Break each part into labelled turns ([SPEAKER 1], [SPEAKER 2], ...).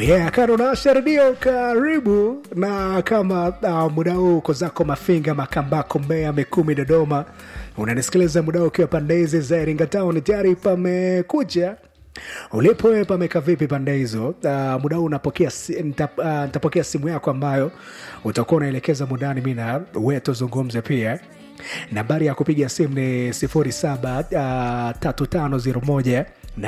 [SPEAKER 1] yeah, Karunasha Redio, karibu na kama uh, muda huu uko zako Mafinga, Makambako, Mbeya, Mikumi, Dodoma, unanisikiliza muda huu ukiwa pande hizi za Iringa Town, tayari pamekucha ulipo wewe, pameka vipi pande hizo? Uh, muda huu unapokea si, nita, uh, nitapokea simu yako ambayo utakuwa unaelekeza mundani, mi na wewe tuzungumze pia nambari ya kupiga simu ni 073501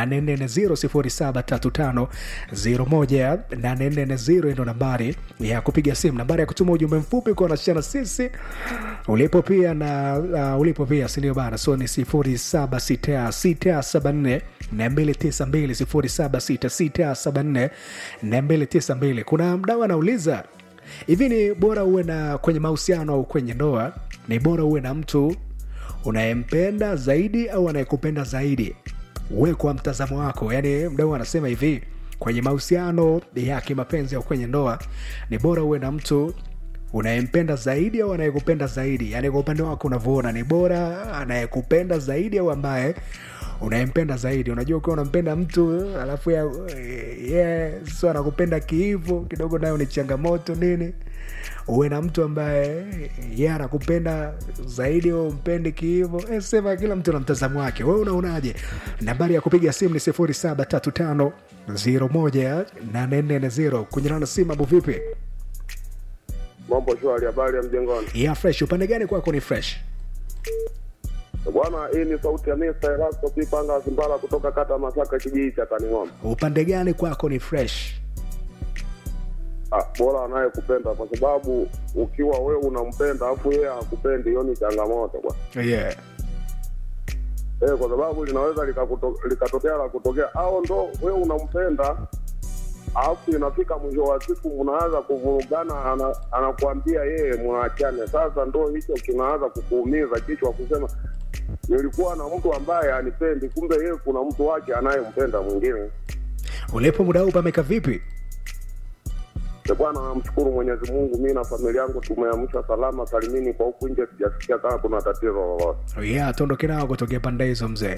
[SPEAKER 1] 840 ndo nambari ya kupiga simu. Nambari ya kutuma ujumbe mfupi kwa nashana sisi ulipo pia na uh, ulipo pia sindio bana, so ni 076674 292 076674 kuna mdau anauliza hivi, ni bora uwe na kwenye mahusiano au kwenye ndoa, ni bora uwe na mtu unayempenda zaidi au anayekupenda zaidi? we kwa mtazamo wako, yani mdau anasema hivi, kwenye mahusiano ya kimapenzi au kwenye ndoa, ni bora uwe na mtu unayempenda zaidi au anayekupenda zaidi? Yani kwa upande wako unavyoona, ni bora anayekupenda zaidi au ambaye unayempenda zaidi? Unajua, ukiwa unampenda mtu alafu ya yeah, so anakupenda kihivo kidogo, nayo ni changamoto nini uwe na mtu ambaye ye yeah, anakupenda zaidi au mpendi kihivo. E, sema kila mtu na mtazamo wake. We unaonaje? Nambari ya kupiga simu ni sifuri saba tatu tano ziro moja nane nne nne ziro. Kunyana na simu, mambo vipi?
[SPEAKER 2] Mambo shwari, habari ya mjengoni?
[SPEAKER 1] Yeah, fresh. Upande gani kwako ni fresh?
[SPEAKER 2] Bwana, hii ni sauti ya Mr. Erasto Pipanga Simbala kutoka kata Masaka, kijiji cha Kaning'ombe.
[SPEAKER 1] Upande gani kwako ni fresh?
[SPEAKER 2] Ah, bora anayekupenda kwa sababu ukiwa wewe unampenda afu yeye hakupendi, hiyo ni changamoto bwana.
[SPEAKER 1] Yeah.
[SPEAKER 2] Eh, kwa sababu linaweza likakuto- likatokea la kutokea, au ndo wewe unampenda alafu inafika mwisho wa siku mnaanza kuvurugana, ana, anakuambia yeye mwachane. Sasa ndo hicho kinaanza kukuumiza kichwa, kusema nilikuwa na mtu ambaye anipendi, kumbe yeye kuna mtu wake anayempenda mwingine.
[SPEAKER 1] Ulipo muda huu pameka vipi?
[SPEAKER 2] E bwana, namshukuru Mwenyezi Mungu, mi na familia yangu tumeamsha salama salimini. Kwa huku nje sijasikia kama kuna tatizo lolote.
[SPEAKER 1] Yeah, tuondoke nao kutokea pande hizo mzee.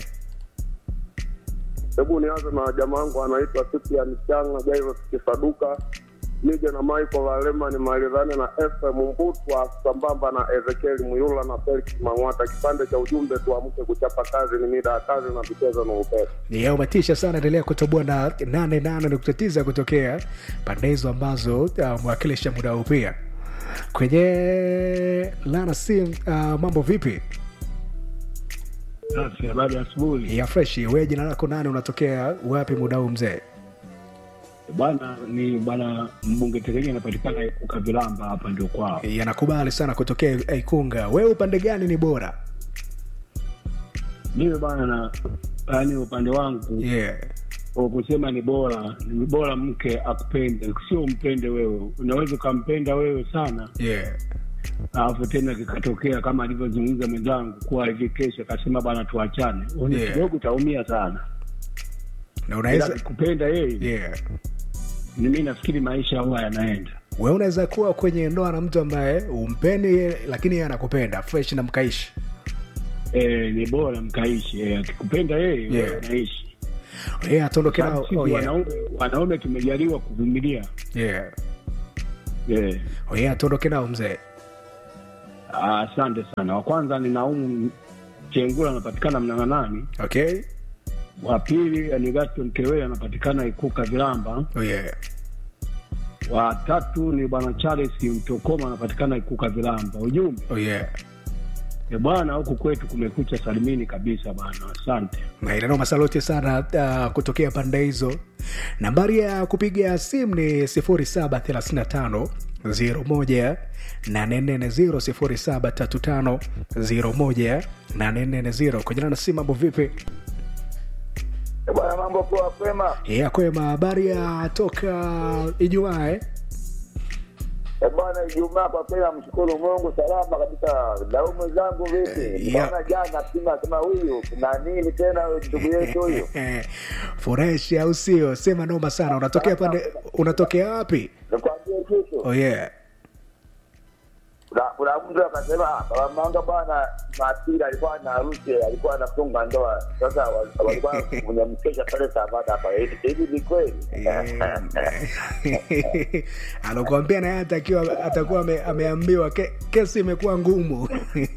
[SPEAKER 2] Hebu nianze na jamaa wangu anaitwa Cyprian Changa Jairus Kisaduka, nije na Michael Alema ni Maridhani na FM Mbutwa sambamba na Ezekiel Muyula na Felix Mang'wata. Kipande cha ujumbe tuamke kuchapa kazi, ni mida ya kazi na vichezo na upepo.
[SPEAKER 1] Yeah, umetisha sana. Endelea kutoboa na nane nane nukta tisa kutokea pande hizo ambazo uh, mwakilisha muda huu pia kwenye lana sim. Uh, mambo vipi?
[SPEAKER 3] Safi, habari ya asubuhi
[SPEAKER 1] ya fresh. We jina lako nani? Unatokea wapi muda huu mzee?
[SPEAKER 3] bwana. Ni bwana mbunge Tegenye anapatikana Ikuka Vilamba, hapa ndio kwao.
[SPEAKER 1] Yanakubali sana kutokea Ikunga. Wewe upande gani ni bora?
[SPEAKER 3] Mimi bwana na yaani upande wangu
[SPEAKER 1] Yeah.
[SPEAKER 3] kwa kusema ni bora, ni bora mke akupende, sio umpende wewe. Unaweza ukampenda wewe sana,
[SPEAKER 1] Yeah.
[SPEAKER 3] alafu tena kikatokea kama alivyozungumza mwenzangu kuwa hivi kesho akasema bwana tuachane, Una-
[SPEAKER 1] Yeah.
[SPEAKER 3] kidogo utaumia sana,
[SPEAKER 1] Na
[SPEAKER 3] ila
[SPEAKER 1] unaweza
[SPEAKER 3] kupenda yeye
[SPEAKER 1] yeah.
[SPEAKER 3] ni mimi nafikiri maisha huwa yanaenda
[SPEAKER 1] We unaweza kuwa kwenye ndoa na mtu ambaye umpendi lakini yeye anakupenda fresh na mkaishi.
[SPEAKER 3] e, ni bora mkaishi. E, akikupenda yeye
[SPEAKER 1] Yeah.
[SPEAKER 3] wewe unaishi
[SPEAKER 1] Yeah, tuondoke nao.
[SPEAKER 3] Sisi
[SPEAKER 1] Oh, yeah.
[SPEAKER 3] wanaume, wanaume tumejaliwa kuvumilia
[SPEAKER 1] Yeah.
[SPEAKER 3] yeah.
[SPEAKER 1] Oh, yeah, tuondoke nao mzee.
[SPEAKER 3] Ah, Asante sana. Wa kwanza ni Naumu Chengula anapatikana Mnang'anani.
[SPEAKER 1] Okay.
[SPEAKER 3] Wa pili ni Gaston Kewele anapatikana Ikuka Vilamba.
[SPEAKER 1] Oh, yeah.
[SPEAKER 3] Wa tatu ni bwana Charles Mtokoma anapatikana Ikuka Vilamba. Ujumbe
[SPEAKER 1] Oh, yeah.
[SPEAKER 3] e bwana, huku kwetu kumekucha salimini kabisa bwana. Asante.
[SPEAKER 1] Nailano masaloti sana uh, kutokea pande hizo. Nambari ya kupiga simu ni 0735 01 840 0735 01 kujana na simu. Mambo vipi?
[SPEAKER 4] Bwana, mambo poa, kwema?
[SPEAKER 1] Ya kwema. Habari ya toka Ijumaa eh?
[SPEAKER 4] Eh, bwana, Ijumaa kwa kweli namshukuru Mungu, salama kabisa. Daumu zangu vipi?
[SPEAKER 1] Yeah.
[SPEAKER 4] Bwana, jana sima sema huyu kuna nini tena, huyu ndugu yetu huyu
[SPEAKER 1] Fresh au sio? Sema noma sana. Unatokea pande, unatokea wapi?
[SPEAKER 4] nikwambie kitu,
[SPEAKER 1] Oh yeah.
[SPEAKER 4] kuna kuna mtu akasema "Ah, baba manga bwana Jumapili alikuwa na harusi alikuwa anafunga ndoa sasa wa- walikuwa kwenye mkesha pale Savana hapa hivi hivi ni kweli
[SPEAKER 1] anakuambia naye atakiwa atakuwa ame, ameambiwa ke, kesi imekuwa ngumu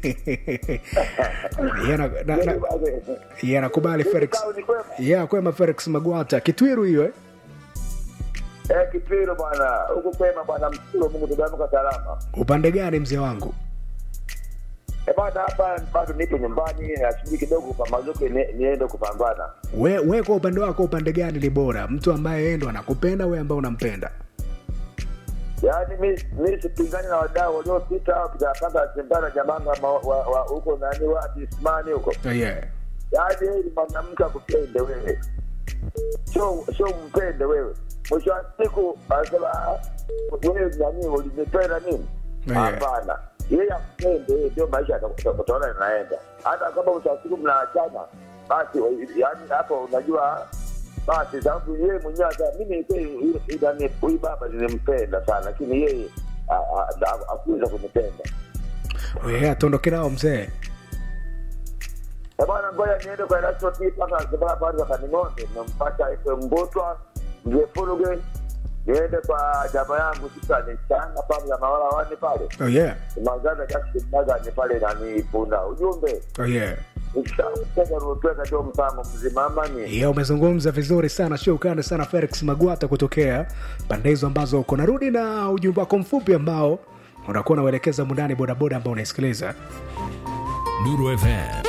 [SPEAKER 1] Yeye ana- na- na- yeye anakubali Felix
[SPEAKER 4] Kikao ni kwema.
[SPEAKER 1] yeah, kwema Felix Magwata kitwiru hiyo eh?
[SPEAKER 4] Eh, kipiro bwana huku kwema bwana mshukuru Mungu tumeamka salama
[SPEAKER 1] upande gani mzee wangu
[SPEAKER 4] Eh, bwana hapa bado nipo nyumbani nasubiri kidogo pambazuke ni- niende kupambana
[SPEAKER 1] we, we kwa upande wako upande gani ni bora mtu ambaye yeye ndo anakupenda we ambaye unampenda
[SPEAKER 4] yaani mi mi sipingani na wadau waliopita tukapanga sembana jamanga ma- wa- wa- huko nani wapi Ismani huko
[SPEAKER 1] oh, yeah.
[SPEAKER 4] yaani yeye ni mwanamke akupende wewe sio sio mpende wewe mwisho wa siku anasema "Ah, wewe nani ulinipenda nini
[SPEAKER 1] Yeah.
[SPEAKER 4] hapana yeye akupende yeye ndio maisha yata- utaona yanaenda hata kama mwisho wa siku mnaachana basi yaani hapo unajua basi sababu yeye mwenyewe ata mimi kweli idani huyu baba nilimpenda sana lakini yeye a- a- a- hakuweza kunipenda
[SPEAKER 1] Oh, yeah, tuondoke nao mzee
[SPEAKER 4] Eh, bwana ngoja niende kwa restaurant mpaka Zanzibar pale kaning'ombe nampata ife mbutwa mzee Furuge niende kwa jamaa yangu sasa ni changa pale ya mawala wani pale
[SPEAKER 1] oh, yeah.
[SPEAKER 4] mazana Jackson Magani pale nani punda ujumbe
[SPEAKER 1] Oh, yeah.
[SPEAKER 4] ukishautega rupeka ndio mpango mzima amani
[SPEAKER 1] Yeah, umezungumza vizuri sana shukrani sana felix magwata kutokea pande hizo ambazo uko narudi na ujumbe wako mfupi ambao unakuwa unauelekeza mundani bodaboda ambao unaisikiliza
[SPEAKER 5] Nuru FM